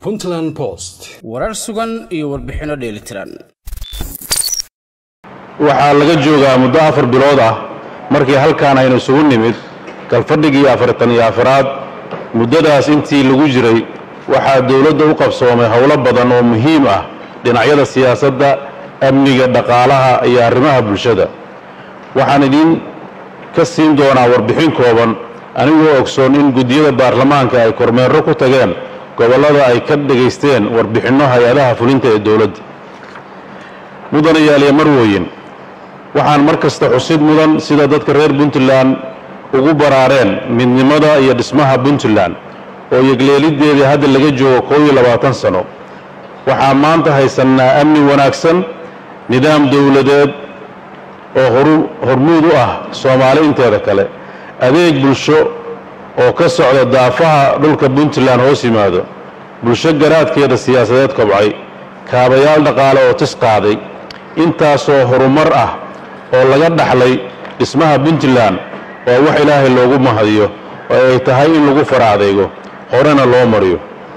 puntland post warar sugan iyo warbixinno dheelitiran waxaa laga joogaa muddo afar bilood ah markii halkaan aynu isugu nimid galfadhigii afartan iyo afaraad muddadaas intii lagu jiray waxaa dowladda u qabsoomay howlo badan oo muhiim ah dhinacyada siyaasadda amniga dhaqaalaha iyo arrimaha bulshada waxaan idiin ka siin doonaa warbixin kooban anigoo ogsoon in guddiyada baarlamaanka ay kormeerro ku tageen gobollada ay ka dhegaysteen warbixinno hay-adaha fulinta ee dowladda mudanayaaliya marwooyin waxaan mar kasta xusid mudan sida dadka reer puntland ugu baraareen midnimada iyo dhismaha puntland oo yegleeliddeedii hadda laga joogo koob iyo labaatan sano waxaa maanta haysannaa amni wanaagsan nidaam dowladeed oo hormuud u ah soomaali inteeda kale adeeg bulsho oo ka socda daafaha dhulka puntland hoos yimaado bulsho garaadkeeda siyaasadeed kobcay kaabayaal dhaqaale oo tis qaaday intaasoo horumar ah oo laga dhaxlay dhismaha puntland waa wax ilaahay loogu mahadiyo oo ay tahay in lagu fara adeego horena loo mariyo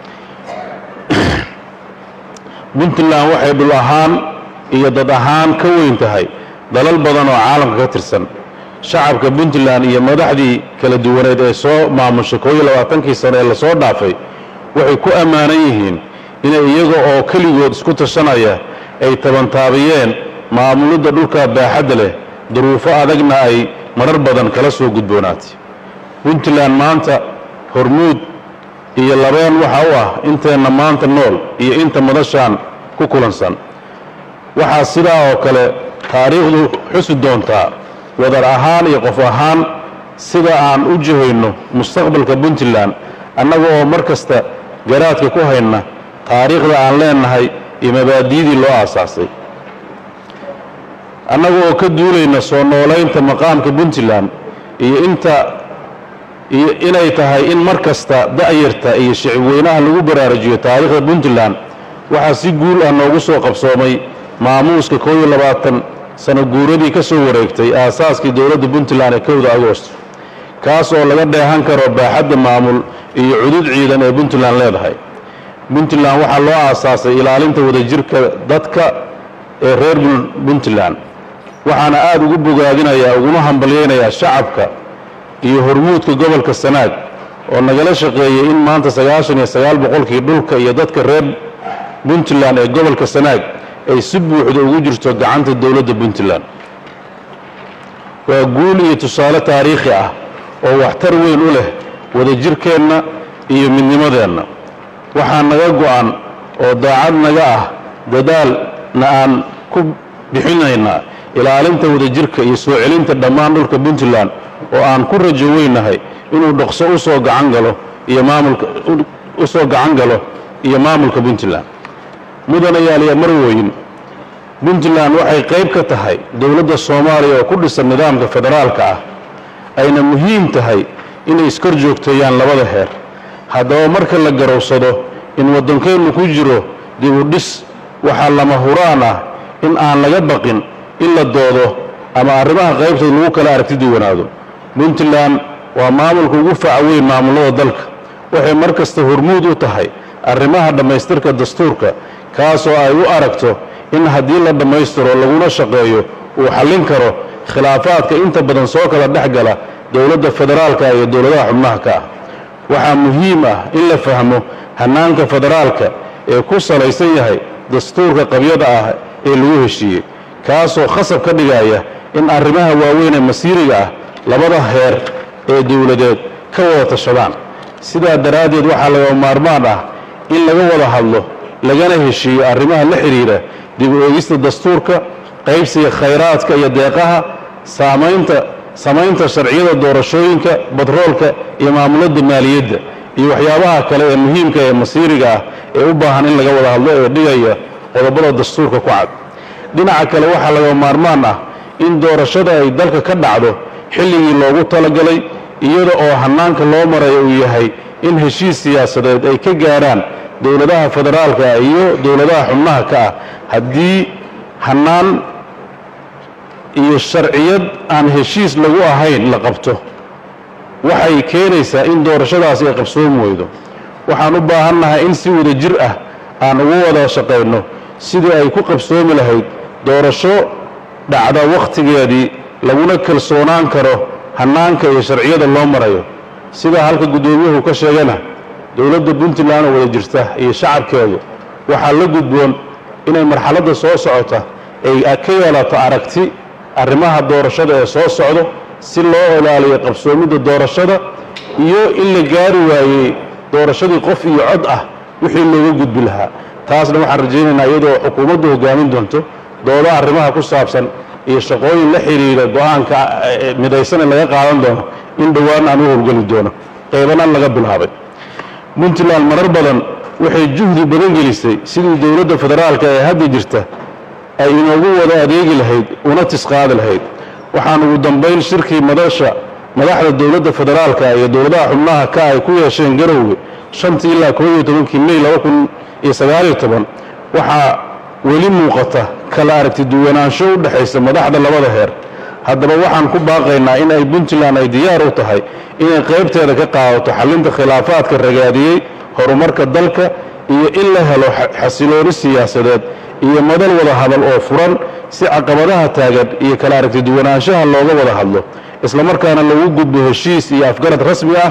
puntland waxay dhul ahaan iyo dad ahaan ka weyn tahay dalal badan oo caalamka ka tirsan shacabka puntland iyo madaxdii kala duwaneed ee soo maamushay koob iyo labaatankii sano ee lasoo dhaafay waxay ku ammaanan yihiin inay iyaga oo keligood isku tashanaya ay tabantaabiyeen maamulidda dhulka baaxadda leh duruufo adagna ay marar badan kala soo gudboonaatay puntland maanta hormuud iyo labeen waxa u ah inteenna maanta nool iyo inta madashaan ku kulansan waxaa sidaa oo kale taariikhdu xusi doontaa wadar ahaan iyo qof ahaan sida aan u jihayno mustaqbalka puntland annaga oo mar kasta garaadka ku hayna taariikhda aan leenahay iyo mabaadi'dii loo aasaasay annaga oo ka duulayna soo noolaynta maqaamka puntland iyo inta iyo inay tahay in mar kasta da'yarta iyo shicibweynaha lagu baraarujiyo taariikhda puntland waxaa si guul ah noogu soo qabsoomay maamuuska koob iyo labaatan sano guuradii ka soo wareegtay aasaaskii dowladda puntland ee kowda agoost kaas oo laga dheehan karo baaxadda maamul iyo cudud ciidan ee puntland leedahay puntland waxaa loo aasaasay ilaalinta wadajirka dadka ee reer puntland waxaana aada ugu bogaadinayaa uguna hambalyaynayaa shacabka iyo hormuudka gobolka sanaag oo nagala shaqeeyey in maanta sagaashan iyo sagaal boqolkii dhulka iyo dadka reer puntland ee gobolka sanaag ay si buuxda ugu jirto gacanta dowladda puntland waa guul iyo tusaale taariikhi ah oo waxtar weyn u leh wadajirkeenna iyo midnimadeenna waxaa naga go'an oo daacad naga ah dadaalna aan ku bixinaynaa ilaalinta wadajirka iyo soo celinta dhammaan dhulka puntland oo aan ku rajo weynahay inuu dhaqso usoo gacan galo iyo maamulka u soo gacan galo iyo maamulka puntland mudanayaaliya marwooyin puntland waxay qayb ka tahay dowladda soomaaliya oo ku dhisan nidaamka federaalka ah ayna muhiim tahay inay iskor joogteeyaan labada heer haddaba marka la garowsado in waddankeennu ku jiro dibudhis waxaa lama huraan ah in aan laga baqin in la doodo ama arrimaha qaybtood lagu kala aragti duwanaado puntland waa maamulka ugu faca weyn maamullada dalka waxay mar kasta hormuud u tahay arrimaha dhammaystirka dastuurka kaasoo ay u aragto in haddii la dhammaystiro laguna shaqeeyo uu xallin karo khilaafaadka inta badan soo kala dhex gala dowladda federaalka iyo dowladaha xubnaha ka ah waxaa muhiim ah in la fahmo hannaanka federaalka ee ku salaysan yahay dastuurka qabyada ah ee lagu heshiiyey kaasoo khasab ka dhigaya in arrimaha waaweyn ee masiiriga ah labada heer ee dowladeed ka wada tashadaan sidaa daraaddeed waxaa laga maarmaan ah in laga wada hadlo lagana heshiiyo arrimaha la xidhiidha dib u eegista dastuurka qaybsiga khayraadka iyo deeqaha saamaynta samaynta sharciyada doorashooyinka batroolka iyo maamulada maaliyadda iyo waxyaabaha kale ee muhiimka ee masiiriga ah ee u baahan in laga wada hadlo ee dhigaya qodobada dastuurka ku cad dhinaca kale waxaa laga maarmaan ah in doorashada ay dalka ka dhacdo xilligii loogu talagalay iyada oo hannaanka loo marayo uu yahay in heshiis siyaasadeed ay ka gaarhaan dowladaha federaalka ah iyo dowladaha xubnaha ka ah haddii hannaan iyo sharciyad aan heshiis lagu ahayn la qabto waxay keenaysaa in doorashadaasi ay qabsoom weydo waxaan u baahannahay in si wada jir ah aan ugu wada shaqayno sidii ay ku qabsoomi lahayd doorasho dhacda wakhtigeedii laguna kalsoonaan karo hannaanka iyo sharciyada loo marayo sidaa halka guddoomiyuhu ka sheegana dowladda puntland oo wada jirta iyo shacabkeedu waxaa la gudboon inay marxaladda soo socota ay ka yeelato aragti arrimaha doorashada ee soo socdo si loo ilaaliyo qabsoomidda doorashada iyo in la gaari waayey doorashadii qof iyo cod ah wixii looga gudbi lahaa taasna waxaan rajaynaynaa iyadoo xukuumaddu hoggaamin doonto doodo arrimaha ku saabsan iyo shaqooyin la xidhiidha go-aanka midaysan ee laga qaadan doono in dhowaan aan u howlgeli doono qeybanaan laga bilaabay puntland marar badan waxay juhdi badan gelisay sidii dowladda federaalka ee hadda jirta ay inoogu wada adeegi lahayd una tisqaadi lahayd waxaan ugu dambayn shirkii madasha madaxda dowladda federaalka iyo dowladaha xubnaha ka ay ku yeesheen garowga shantii ilaa koob iyo tobankii mey laba kun iyo sagaaliyo toban waxaa weli muuqata kala aragti duwanaansho u dhexaysa madaxda labada heer haddaba waxaan ku baaqaynaa in ay puntland ay diyaar u tahay inay qaybteeda ka qaadato xallinta khilaafaadka ragaadiyey horumarka dalka iyo in la helo xasilooni siyaasadeed iyo madal wada hadal oo furan si caqabadaha taagan iyo kala aragti duwanaanshaha looga wada hadlo islamarkaana lagu gudbo heshiis iyo afgarad rasmi ah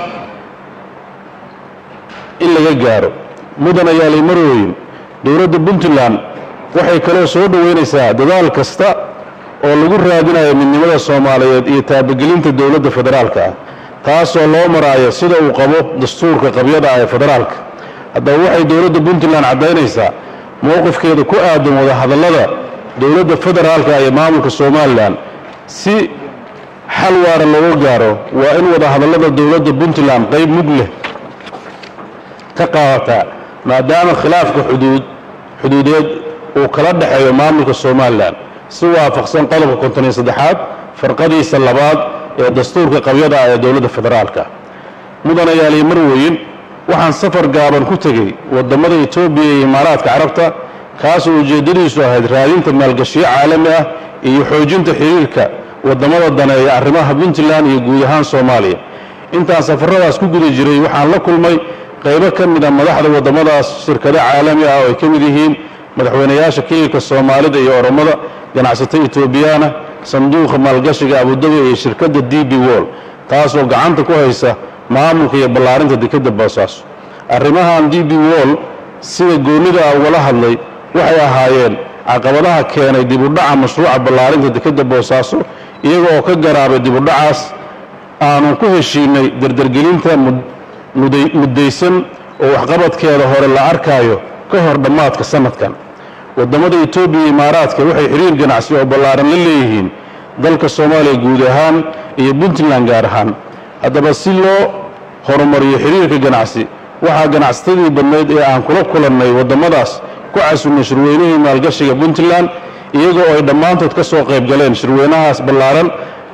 in laga gaaro mudan ayaalay marooyin dowladda puntland waxay kaloo soo dhoweynaysaa dadaal kasta oo lagu raadinayo midnimada soomaaliyeed iyo taabagelinta dowladda federaalka ah taasoo loo maraayo sida uu qabo dastuurka qabyada ah ee federaalka haddaba waxay dowladda puntland caddaynaysaa mowqifkeeda ku aadan wadahadallada dowladda federaalka iyo maamulka somalilan si xal waara looga gaaro waa in wadahadallada dowladda puntland qayb mug leh ka qaadataa maadaama khilaafka xuduud xuduudeed uu kala dhexeeyo maamulka somalilan si waafaqsan qodobka konton iyo saddexaad farqadiisa labaad ee dastuurka qabyada ah ee dowladda federaalka mudanayaaliy marweyn waxaan safar gaaban ku tegey waddamada etoobiya iyo imaaraadka carabta kaasoo ujeeddadiisu ahayd raadinta maalgashiyo caalami ah iyo xoojinta xiriirka waddamada daneeya arrimaha puntland iyo guud ahaan soomaaliya intaan safaradaas ku guda jiray waxaan la kulmay qaybo ka mid a madaxda waddamadaas shirkado caalami ah oo ay ka mid yihiin madaxweynayaasha keyilka soomaalida iyo oromada ganacsato etoobiyaana sanduuqa maalgashiga abudabi iyo shirkadda d b wol taasoo gacanta ku haysa maamulka iyo ballaarinta dekedda boosaaso arrimahan d b wol sida goonnida ah ugala hadlay waxay ahaayeen caqabadaha keenay dibudhaca mashruuca ballaarinta dekedda boosaaso iyaga oo ka garaabay dibudhacaas aanu ku heshiinay dardargelinta muddaysan oo waxqabadkeeda hore la arkaayo ka hor dhammaadka sannadkan waddamada etoobiya iyo imaaraadka waxay xiriir ganacsi oo ballaaran la leeyihiin dalka soomaaliya guud ahaan iyo puntland gaar ahaan haddaba si loo horumariyo xiriirka ganacsi waxaa ganacsatadii badnayd ee aan kula kulannay waddamadaas ku casunnay shirweynihii maalgashiga puntland iyagoo ay dhammaantood ka soo qayb galeen shirweynahaas ballaaran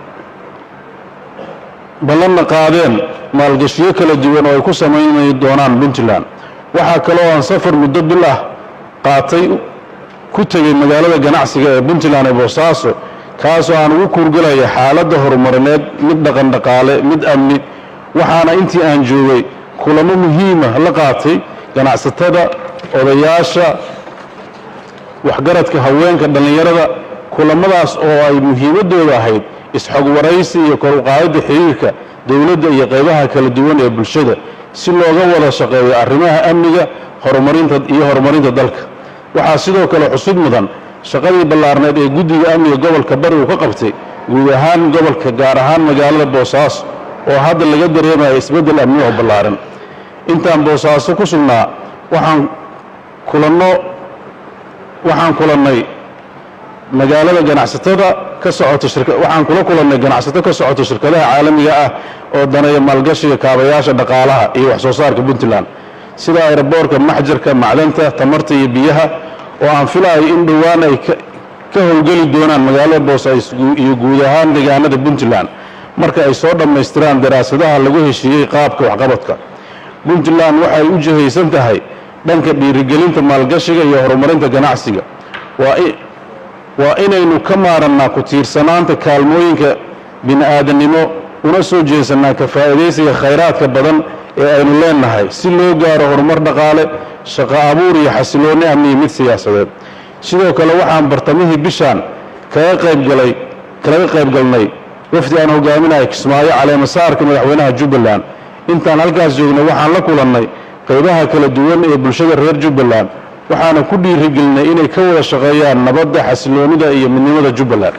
ballanna qaadeen maalgashiyo kala duwan oo ay ku samaynay doonaan puntland waxaa kaloo aan safar muddo bil ah qaatay ku tegey magaalada ganacsiga ee puntland ee boosaaso kaasoo aan ugu kuurgalaya xaaladda horumarineed mid dhaqan dhaqaale mid amni waxaana intii aan joogay kulamo muhiima la qaatay ganacsatada odayaasha waxgaradka haweenka dhallinyarada kulamadaas oo ay muhiimaddooda ahayd isxog waraysi iyo kor uqaadidda xiriirka dowladda iyo qaybaha kala duwan ee bulshada si looga wada shaqeeyo arrimaha amniga horumarinta iyo horumarinta dalka waxaa sidoo kale xusud mudan shaqadii ballaarneed ee guddiga amniga gobolka bari uu ka qabtay guud ahaan gobolka gaar ahaan magaalada boosaaso oo hadda laga dareemaya isbeddel amni oo ballaaran intaan boosaaso ku sugnaa waxaan kulanno waxaan kulannay magaalada ganacsatada ka socota shirka waxaan kula kulannay ganacsato ka socota shirkadaha caalamiga ah oo daneeya maalgashiga kaabayaasha dhaqaalaha iyo wax soo saarka puntland sida aeroboorka maxjarka macdanta tamarta iyo biyaha oo aan filayo in dhowaan ay ka howlgeli doonaan magaalada boosaaso iyo guud ahaan deegaanada puntland marka ay soo dhammaystiraan daraasadaha lagu heshiiyey qaabka waxqabadka puntland waxay u jihaysan tahay dhanka dhiirigelinta maalgashiga iyo horumarinta ganacsiga waa inaynu ka maarannaa ku tiirsanaanta kaalmooyinka bini'aadanimo una soo jeesannaa ka faa'iidaysiga khayraadka badan ee aynu leenahay si loo gaaro horumar dhaqaale shaqo abuur iyo xasiloonni amniyo mid siyaasadeed sidoo kale waxaan bartamihii bishaan kaga qaybgalay kaga qaybgalnay wafdi aan hogaaminayo kismaayo caleemasaarka madaxweynaha jubbaland intaan halkaas joognay waxaan la kulannay qaybaha kala duwan ee bulshada reer jubbaland waxaana ku dhiirigelinay inay ka wada shaqeeyaan nabadda xasiloonnida iyo midnimada jubbaland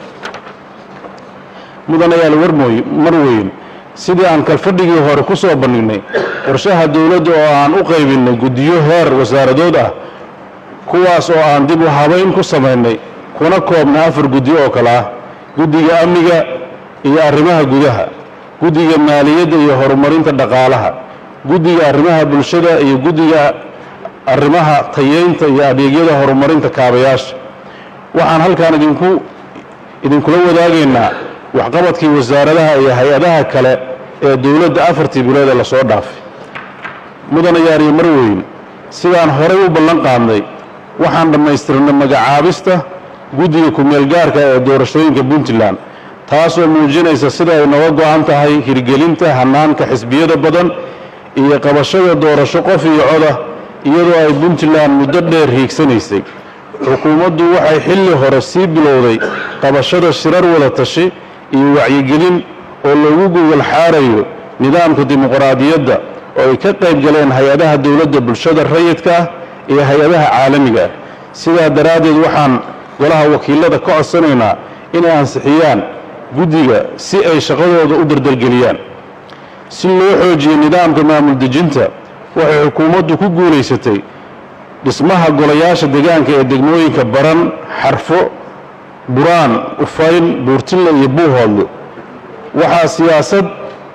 mudanayaal warmooy marweyn sidii aan kalfadhigii hore ku soo bandhignay qorshaha dowladda oo aan u qaybinnay guddiyo heer wasaaradood ah kuwaas oo aan dib u habayn ku samaynay kuna koobnay afar guddi oo kale ah guddiga amniga iyo arrimaha gudaha guddiga maaliyadda iyo horumarinta dhaqaalaha guddiga arrimaha bulshada iyo guddiga arrimaha tayeynta iyo adeegyada horumarinta kaabayaasha waxaan halkaan idinku idinkula wadaagaynaa waxqabadkii wasaaradaha iyo hay-adaha kale ee dowladda afartii bilood ee lasoo dhaafay mudanayaariyo marweyn sidaan horay u ballan qaadnay waxaan dhammaystirnay magacaabista guddiga ku-meelgaarka ee doorashooyinka puntland taasoo muujinaysa sida ay noga go-an tahay hirgelinta hanaanka xisbiyada badan iyo qabashada doorasho qof iyo coda iyadoo ay puntland muddo dheer hiigsanaysay xukuumaddu waxay xilli hore sii bilowday qabashada shirar wada tashi iyo wacyigelin oo loogu gogol xaarayo nidaamka dimuqraadiyadda oo ay ka qayb galeen hay-adaha dowladda bulshada rayidka ah iyo hay-adaha caalamiga ah sidaa daraaddeed waxaan golaha wakiilada ka codsanaynaa inay ansixiyaan guddiga si ay shaqadooda u dardargeliyaan si loo xoojiyo nidaamka maamul dejinta waxay xukuumaddu ku guulaysatay dhismaha golayaasha deegaanka ee degmooyinka baran xarfo buraan ufayn buurtille iyo buuhoodle waxaa siyaasad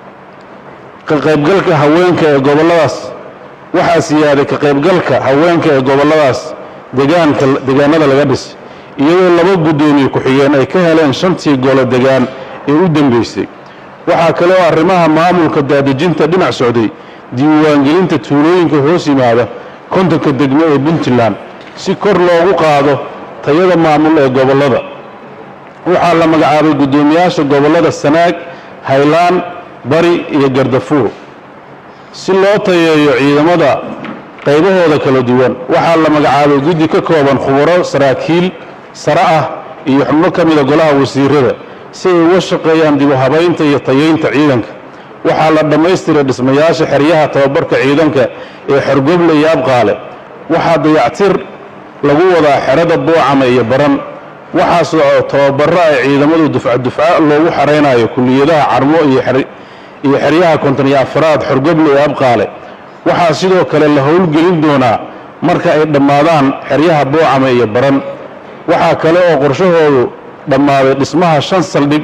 ka qaybgalka haweenka ee gobolladaas waxaa siyaaday ka qaybgalka haweenka ee gobolladaas degaanka degaanada laga dhisay iyadoo laba guddoomiye ku-xigeen ay ka heleen shantii golo degaan ee u dambeysay waxaa kale oo arrimaha maamulka daadejinta dhinac socday diiwaangelinta tuulooyinka hoos yimaada kontonka degmo ee puntland si kor loogu qaado tayada maamul ee gobollada waxaa la magacaabay guddoomiyaasha gobollada sanaag haylaan bari iyo gardafuur si loo tayeeyo ciidamada qaybahooda kala duwan waxaa la magacaabay guddi ka kooban khubaro saraakiil sare ah iyo xubno ka mida golaha wasiirada si ay uga shaqeeyaan dib u habaynta iyo tayeynta ciidanka waxaa la dhammaystiray dhismayaasha xeryaha tababarka ciidanka ee xorgoble iyo abqaale waxaa dayactir lagu wadaa xerada buucama iyo baran waxaa soco tababaro ay ciidamadu dufca dufca loogu xaraynayo kulliyadaha carmo iyo iyo xeryaha konton iyo afaraad xorgoble iyo abqaale waxaa sidoo kale la howlgelin doonaa marka ay dhammaadaan xeryaha buucama iyo baran waxaa kale oo qorshahoodu dhammaaday dhismaha shan saldhig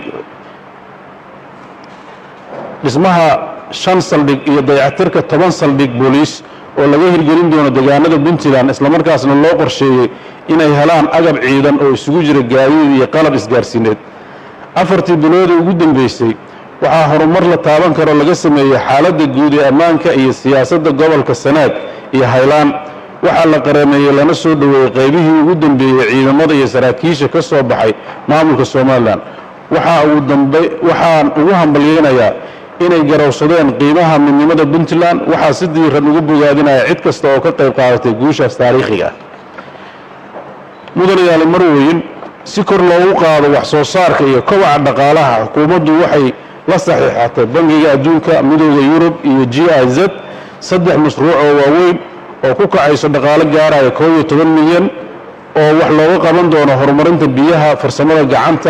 dhismaha shan saldhig iyo dayactirka toban saldhig booliis oo laga hirgelin doono degaanada puntland islamarkaasna loo qorsheeyey inay helaan agab ciidan oo isugu jira gaadiid iyo qalab isgaarsiineed afartii biloodii ugu dambeysay waxaa horumar la taaban karoo laga sameeyey xaaladda guud ee ammaanka iyo siyaasadda gobolka sanaag iyo haylaan waxaa la qareemeeyey lana soo dhoweeyey qaybihii ugu dambeeyey ciidamada iyo saraakiisha ka soo baxay maamulka somalilan waxaan ugu hambalyeynayaa inay garowsadeen qiimaha midnimada puntland waxaa si diiran ugu bogaadinaya cid kasta oo ka qayb qaadatay guushaas taariikhiga ah mudanayaali marweyn si kor loogu qaado wax soo saarka iyo kobaca dhaqaalaha xukuumaddu waxay la saxiixatay bangiga adduunka midooda yurub iyo g i z saddex mashruuc oo waaweyn oo ku kacayso dhaqaalo gaaraya koob iyo toban milyan oo wax looga qaban doono horumarinta biyaha farsamada gacanta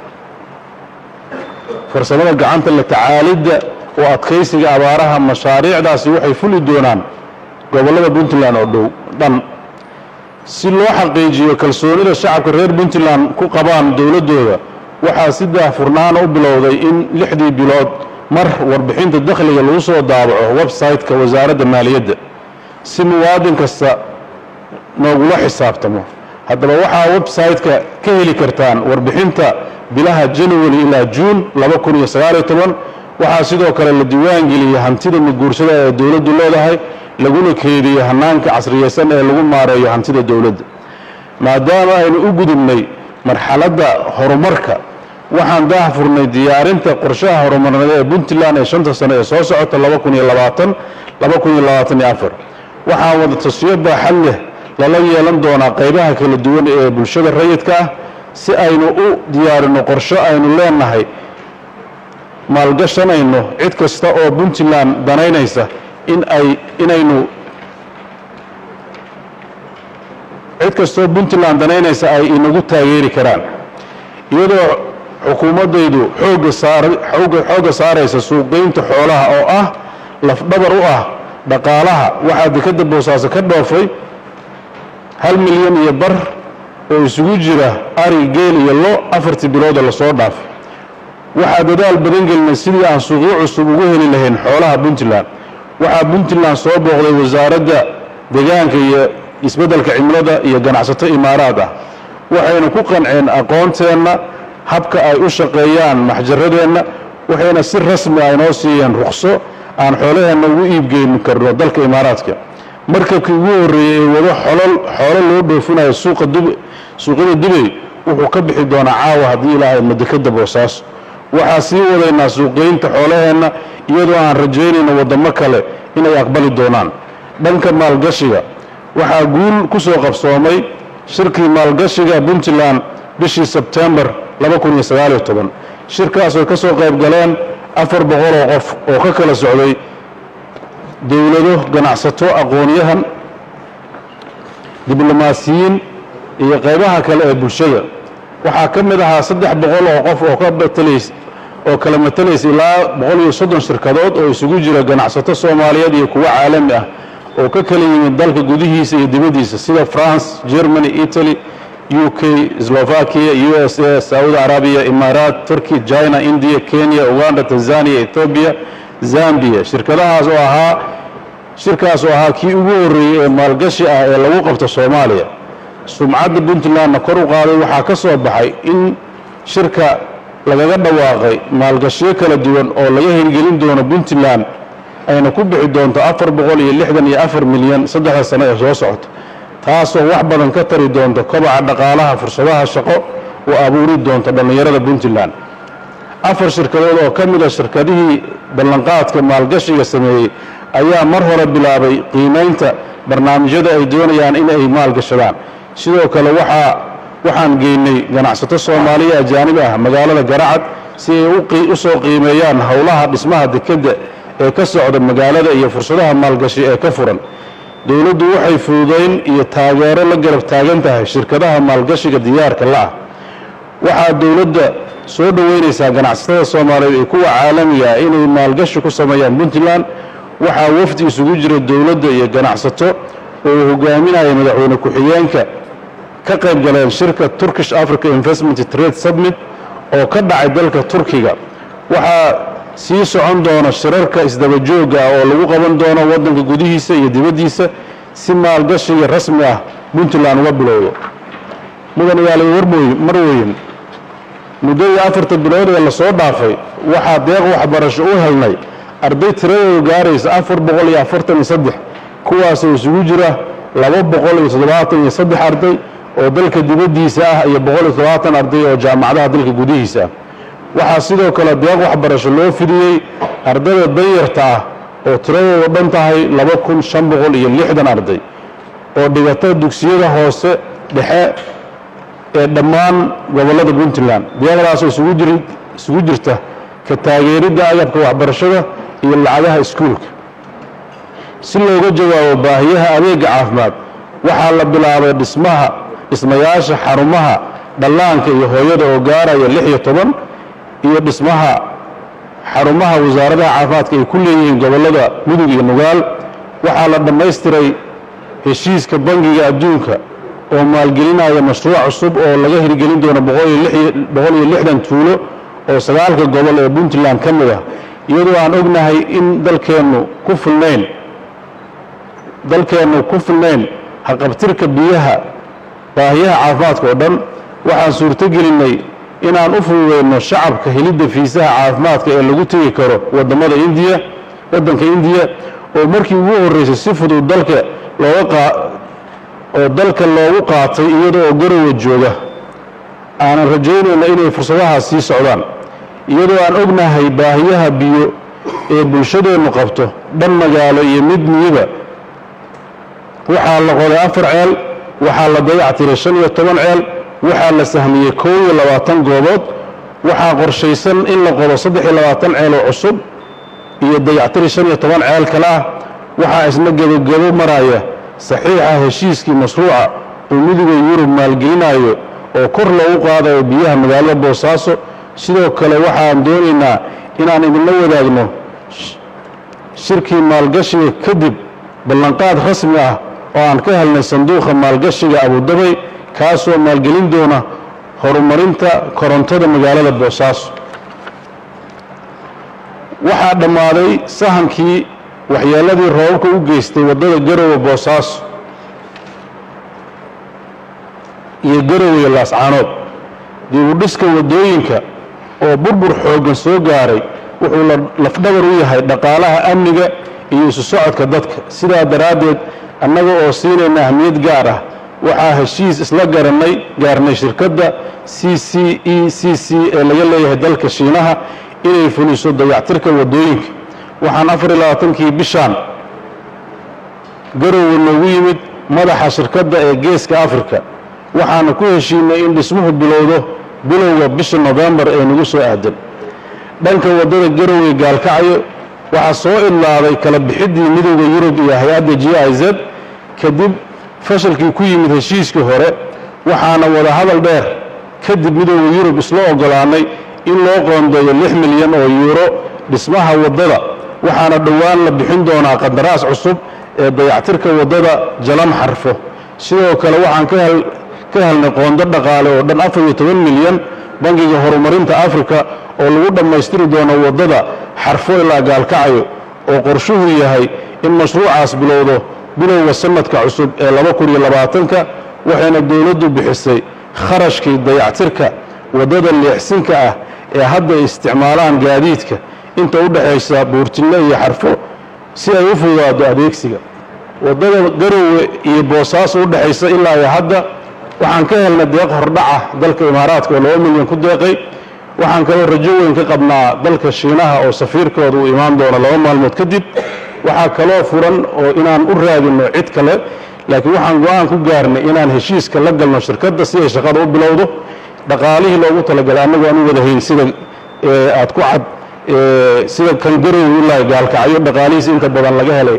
farsamada gacanta la tacaalidda oo adkaysiga abaaraha mashaariicdaasi waxay fuli doonaan gobollada puntland oo dhow dhan si loo xaqiijiyo kalsoonida shacabka reer puntland ku qabaan dowladdooda waxaa si daahfurnaana u bilowday in lixdii bilood mar warbixinta dakhliga lagu soo daabaco website-ka wasaaradda maaliyadda si muwaadin kasta noogula xisaabtamo haddaba waxaa website-ka ka heli kartaan warbixinta bilaha january ilaa juun waxaa sidoo kale la diiwaangeliyey hantida maguursada ee dowladdu leedahay laguna keediyo hanaanka casriyeysan ee lagu maareeyo hantida dowladda maadaama aynu u gudubnay marxaladda horumarka waxaan daahfurnay diyaarinta qorshaha horumarineed ee puntland ee shanta sano ee soo socota waxaa wada taswiyo baaxad leh lala yeelan doonaa qaybaha kala duwan ee bulshada rayidka ah si aynu u diyaarino qorsho aynu leenahay maalgashanayno cid kasta oo puntland danaynaysa in ay inaynu cid kastaoo puntland danaynaysa ay inagu taageeri karaan iyadoo xukuumaddaydu xooga saar xoogga saaraysa suuqgeynta xoolaha oo ah lafdhabar u ah dhaqaalaha waxaa dekadda boosaaso ka dhoofay hal milyan iyo bar oo isugu jira ari geel iyo lo afartii bilooda lasoo dhaafay waxaa dadaal badan gelinay sidii aan suuqyo cusub ugu heli lahayn xoolaha puntland waxaa puntland soo booqday wasaaradda deegaanka iyo isbeddelka cimilada iyo ganacsato imaaraad ah waxayna ku qanceen aqoonteenna habka ay u shaqeeyaan maxjaradeenna waxayna si rasmi ah inoo siiyeen ruqso aan xoolaheenna ugu iibgeyni karno dalka imaaraadka markabkii ugu horreeyey ee wado xolol xoolo loo dhoofinayo suuqa dub suuqyada dubay wuxuu ka bixi doonaa caawa haddii ilaahay madekadda boosaaso waxaa sii wadaynaa suuqgeynta xoolaheenna iyadoo aan rajaynayno waddamo kale inay aqbali doonaan dhanka maalgashiga waxaa guul ku soo qabsoomay shirkii maalgashiga puntland bishii sebtembar shirkaasoo ka soo qayb galeen afar boqoloo qof oo ka kala socday dowlado ganacsato aqoonyahan diblomaasiyiin iyo qaybaha kale ee bulshada waxaa ka mid ahaa saddex boqol oo qof oo ka matalays oo kala matalaysa ilaa boqol iyo soddon shirkadood oo isugu jira ganacsato soomaaliyeed iyo kuwo caalami ah oo ka kala yimid dalka gudihiisa iyo dibaddiisa sida france germany italy u k slovakia u s a saudi arabiya imaaraat turkey china india kenya uganda tanzania ethoobiya zambia shirkadahaas oo ahaa shirkaas oo ahaa kii ugu horreeyey ee maalgashi ah ee lagu qabto soomaaliya sumcadda puntlandna kor u qaaday waxaa ka soo baxay in shirka lagaga dhawaaqay maalgashiyo kala duwan oo laga hirgelin doono puntland ayna ku bixi doonto afar boqol iyo lixdan iyo afar milyan saddexda sano ee soo socota taasoo wax badan ka tari doonto kobaca dhaqaalaha fursadaha shaqo oo abuuri doonto dhallinyarada puntland afar shirkadood oo ka mid a shirkadihii ballanqaadka maalgashiga sameeyey ayaa mar hore bilaabay qiimaynta barnaamijyada ay doonayaan in ay maalgashadaan sidoo kale waxaa waxaan geynay ganacsato soomaaliya ajaanib ah magaalada garacad si ay u soo qiimeeyaan howlaha dhismaha dekedda ee ka socda magaalada iyo fursadaha maalgashi ee ka furan dowladdu waxay fududayn iyo taageero la garab taagan tahay shirkadaha maalgashiga diyaarka la ah waxaa dowladda soo dhoweynaysaa ganacsatada soomaaliyeed ee kuwa caalamiga ah inay maalgashi ku sameeyaan puntland waxaa wafdi isugu jira dowladda iyo ganacsato oo uu hogaaminaya madaxweyne ku-xigeenka ka qayb galeen shirka turkish africa investment trade submit oo ka dhacay dalka turkiga waxaa sii socon doona shirarka isdabajooga ah oo lagu qaban doono waddanka gudihiisa iyo dibaddiisa si maalgashiga rasmi ah puntland uga bilowdo mudan yaali warmooy marweyn muddadii afarta bilood ee lasoo dhaafay waxaa deeq waxbarasho u helnay arday tiradoodu gaaraysa afar boqol iyo afartan iyo saddex kuwaasoo isugu jira laba boqol iyo toddobaatan iyo saddex arday oo dalka dibaddiisa ah iyo boqol iyo toddobaatan arday oo jaamacadaha dalka gudihiisa ah waxaa sidoo kale deeq waxbarasho loo fidiyey ardayda danyarta ah oo tiradoodu dhan tahay laba kun shan boqol iyo lixdan arday oo dhigata dugsiyada hoose dhexe ee dhammaan gobollada puntland deeqdaasoo isugu jirta ka taageeridda agabka waxbarashada iyo lacagaha iskuulka si looga jawaabo baahiyaha adeega caafimaad waxaa la bilaabay dhismaha dhismayaasha xarumaha dhallaanka iyo hooyada oo gaaraya lix iyo toban iyo dhismaha xarumaha wasaaradaha caafimaadka ay ku leeyihiin gobollada mudug iyo nugaal waxaa la dhammaystiray heshiiska bangiga adduunka oo maalgelinaya mashruuc cusub oo laga hirgelin doono boqol iyo lixdan tuulo oo sagaalka gobol ee puntland ka mid ah iyadoo aan ognahay in dalkeennu ku filnayn dalkeennu ku filnayn haqabtirka biyaha baahiyaha caafimaadka oo dhan waxaan suurtogelinnay inaan u fududayno shacabka helidda fiisaha caafimaadka ee lagu tegi karo wadamada indiya waddanka indiya oo markii ugu horreysay si fudud dalka looga oo dalka loogu qaatay iyada oo garowa jooga aanan rajaynayna inay fursadahaas sii socdaan iyadoo aan ognahay baahiyaha biyo ee bulshadeennu qabto dhan magaalo iyo mid miyiba waxaa la qoday afar ceel waxaa la dayactiray shan iyo toban ceel waxaa la sahmiyey koob iyo labaatan goobood waxaa qorshaysan in la qodo saddex iyo labaatan ceel oo cusub iyo dayactiri shan iyo toban ceel kale ah waxaa isna gebogebo maraya saxiixa heshiiskii mashruuca uu midowda yurub maalgelinayo oo kor loogu qaadayo biyaha magaalada boosaaso sidoo kale waxaan doonaynaa inaan idinla wadaagno shirkii maalgashiga kadib ballanqaad rasmi ah oo aan ka helnay sanduuqa maalgashiga abudabay kaasoo maalgelin doona horumarinta korontada magaalada boosaaso waxaa dhammaaday sahankii waxyeelladii roobabka u geystay waddada garowe boosaaso iyo garowe laascaanood dibudhiska waddooyinka oo burbur xooggan soo gaaray wuxuu lafdhabar u yahay dhaqaalaha amniga iyo isu socodka dadka sidaa daraaddeed annaga oo siinayna ahmiyad gaar ah waxaa heshiis isla garannay gaarnay shirkadda c c e c c ee laga leeyahay dalka shiinaha inay fuliso dayactirka waddooyinka waxaan afar iyo labaatankii bishaan garowe noogu yimid madaxa shirkadda ee geeska afrika waxaana ku heshiinay in dhismuhu bilowdo bilowga bisha nofembar ee nagu soo aadan dhanka waddada garowe gaalkacyo waxaa soo idlaaday kala bixiddii midowda yurub iyo hay-adda g i z kadib fashilkii ku yimid heshiiskii hore waxaana wada hadal dheer kadib midowda yurub isla oggolaanay in loo qoondeeyo lix milyan oo yuuro dhismaha waddada waxaana dhowaan la bixin doonaa qandaraas cusub ee dayactirka waddada jalam xarfo sidoo kale waxaan ka helnay qoondo dhaqaale oo dhan afar iyo toban milyan bangiga horumarinta afrika oo lagu dhammaystiri doono waddada xarfo ilaa gaalkacyo oo qorshuhu yahay in mashruucaas bilowdo bilowga sanadka cusub ee laba kun iyo labaatanka waxayna dowladdu bixisay kharashkii dayactirka waddada leexsinka ah ee hadda isticmaalaan gaadiidka inta u dhexaysa buurtinle iyo xarfo si ay u fududaado adeegsiga waddada garowe iyo boosaaso u dhexaysa ilaa iyo hadda waxaan ka helnay deeq hordhaca dalka imaaraadka oo laba milyan ku deeqay waxaan kaloo rajo weyn ka qabnaa dalka shiinaha oo safiirkooda uu imaan doono laba maalmood kadib waxaa kaloo furan oo inaan u raadinno cid kale laakiin waxaan go-aan ku gaarnay inaan heshiiska la galno shirkadda si ay shaqada u bilowdo dhaqaalihii loogu talagalay annagu aan u wada hayn sida aad ku cad sida kan garowe ilaa gaalkacyo dhaqaalihiis inta badan laga helay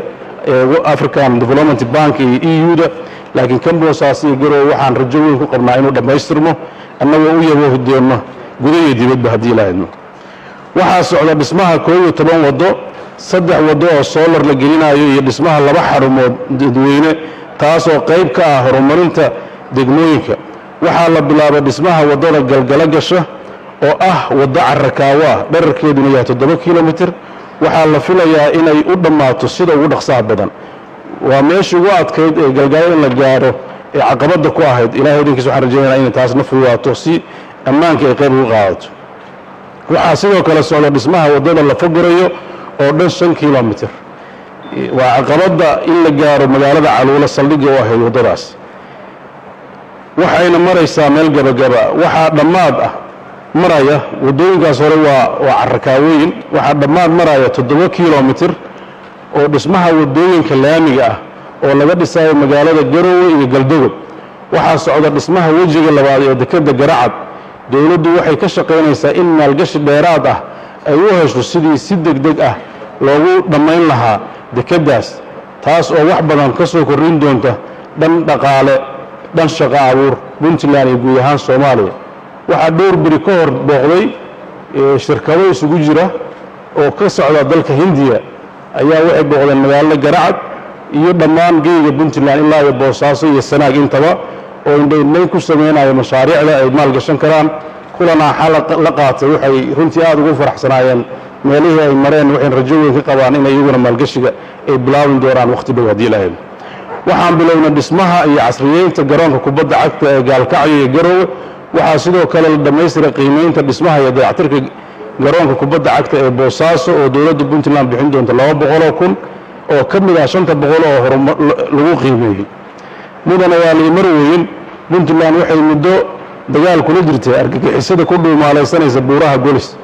african development bank iyo e u da laakiin kan boosaas iyo garowe waxaan rajo weyn ku qabnaa inuu dhammaystirmo annagoo u yabo hudeenno guda iyo dibadba haddii lahaydno waxaa socda dhismaha koob iyo toban waddo saddex waddo oo soolar la gelinayo iyo dhismaha laba xarumood dadweyne taasoo qayb ka ah horumarinta degmooyinka waxaa la bilaabay dhismaha waddada galgalo gasha oo ah waddo carakaawo ah dherarkeeduna yahay toddoba kilomitir waxaa la filayaa inay u dhammaato sida ugu dhaqsaha badan waa meeshii ugu adkayd ee galgalo in la gaaro ee caqabadda ku ahayd ilahay idinkiis waxaan rajaynaya inay taasna fududaato si ammaanka ay qayb ugu qaadato waxaa sidoo kale socda dhismaha waddada la fogorayo oo dhan shan kilomitir waa caqabadda in la gaaro magaalada caluulo saldhigga u ahayd waddadaas waxayna maraysaa meel gabagaba waxaa dhammaad ah maraya waddooyinkaas hore waa waa carakaawooyin waxaa dhammaad maraya toddoba kilomitir oo dhismaha waddooyinka laamiga ah oo laga dhisayo magaalada garowe iyo galdogob waxaa socda dhismaha wejiga labaad ee dekedda garacad dowladdu waxay ka shaqaynaysaa in maalgashi dheeraad ah ay u hesho sidii si deg deg ah loogu dhammayn lahaa dekeddaas taas oo wax badan ka soo korrin doonta dhan dhaqaale dhan shaqo abuur puntland iyo guud ahaan soomaaliya waxaa dhowr beri ka hor booqday shirkado isugu jira oo ka socda dalka hindiya ayaa waxay booqdeen magaalada garacad iyo dhammaan geyga puntland ilaa iyo boosaaso iyo sanaag intaba oo indhaindhayn ku samaynayo mashaariicda ay maalgashan karaan kulanaa xal la qaatay waxay runtii aada ugu faraxsanaayeen meelihii ay mareen waxayn rajo weyn ka qabaan in iyaguna maalgashiga ay bilaabin doonaan wakhti dhow haddii lahayd waxaan bilownay dhismaha iyo casriyeynta garoonka kubadda cagta ee gaalkacyo iyo garowe waxaa sidoo kale la dhammaystiray qiimaynta dhismaha iyo dayactirka garoonka kubadda cagta ee boosaaso oo dowladda puntland bixin doonta laba boqoloo kun oo ka mid ah shanta boqol oo horuma lagu qiimeeyey mudana waa liimarweyn puntland waxay muddo dagaal kula jirtay argagixisada ku dhuumaalaysanaysa buuraha golis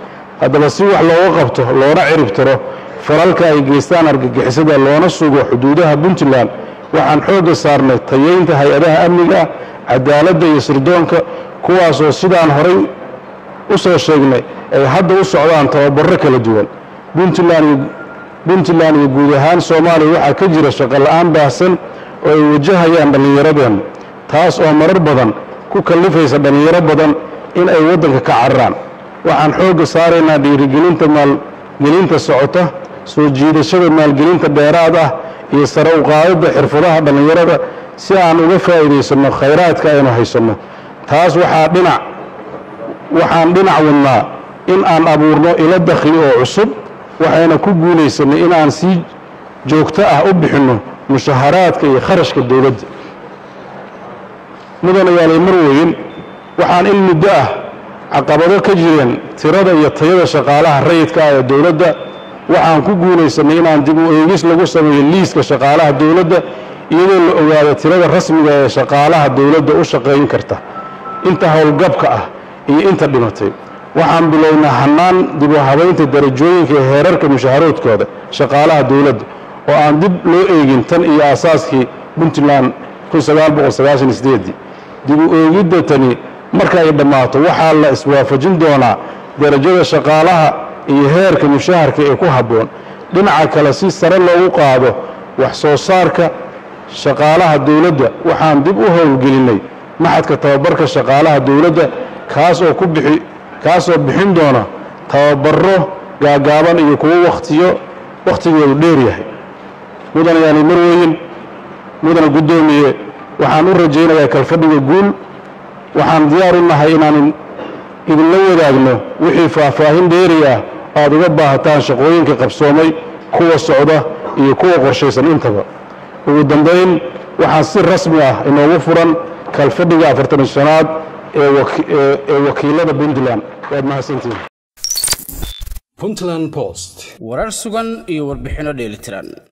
haddaba si wax looga qabto loona ciribtiro falalka ay geystaan argagixisada loona sugo xuduudaha puntland waxaan xoogga saarnay tayaynta hay-adaha amniga cadaaladda iyo sirdoonka kuwaasoo sidaan horay u soo sheegnay ay hadda u socdaan tababarro kala duwan puntland iyo guud ahaan soomaaliya waxaa ka jira shaqola'aan baahsan oo ay wajahayaan dhallinyaradeennu taas oo marar badan ku kallifaysa dhallinyaro badan in ay waddanka ka cararaan waxaan xoogga saaraynaa dhiirigelinta maalgelinta socota soo jiidashada maalgelinta dheeraad ah iyo sare u qaadidda xirfadaha dhallinyarada si aan uga faa'iidaysanno khayraadka aynu haysanno taas waxaa dhinac waxaan dhinac wadnaa in aan abuurno ilo dakhli oo cusub waxayna ku guulaysanay in aan si joogto ah u bixinno mushaharaadka iyo kharashka dowladda mudanayaalay marweyn waxaan in muddo ah caqabado ka jireen tirada iyo tayada shaqaalaha rayidka ah ee dowladda waxaan ku guulaysanay inaan dib u eegis lagu sameeyo liiska shaqaalaha dowladda iyadoo la ogaado tirada rasmiga ee shaqaalaha dowladda u shaqayn karta inta howlgabka ah iyo inta dhimatay waxaan bilownaa hannaan dib u habaynta darajooyinka ee heerarka mushaaharoodkooda shaqaalaha dowladda oo aan dib loo eegin tan iyo aasaaskii puntland dib u eegidda tani marka ay dhammaato waxaa la iswaafajin doonaa darajada shaqaalaha iyo heerka mushaharka ee ku habboon dhinaca kale si sare loogu qaado wax soo saarka shaqaalaha dowladda waxaan dib u howlgelinnay maxadka tababarka shaqaalaha dowladda kaas oo ku bixi kaasoo bixin doona tababarro gaagaaban iyo kuwo wakhtiyo wakhtigoodu dheer yahay mudana yaani marweyn mudana guddoomiye waxaan u rajaynayaa kalfadhiga guul waxaan diyaar u nahay inaan idinla wadaagno wixii faahfaahin dheeri ah aad uga baahataan shaqooyinka qabsoomay kuwa socda iyo kuwa qorshaysan intaba ugu dambayn waxaan si rasmi ah inoogu furan kalfadhiga afartan shanaad ee wakiilada puntland waad mahadsantihin warar sugan iyo warbixinno dheelitiran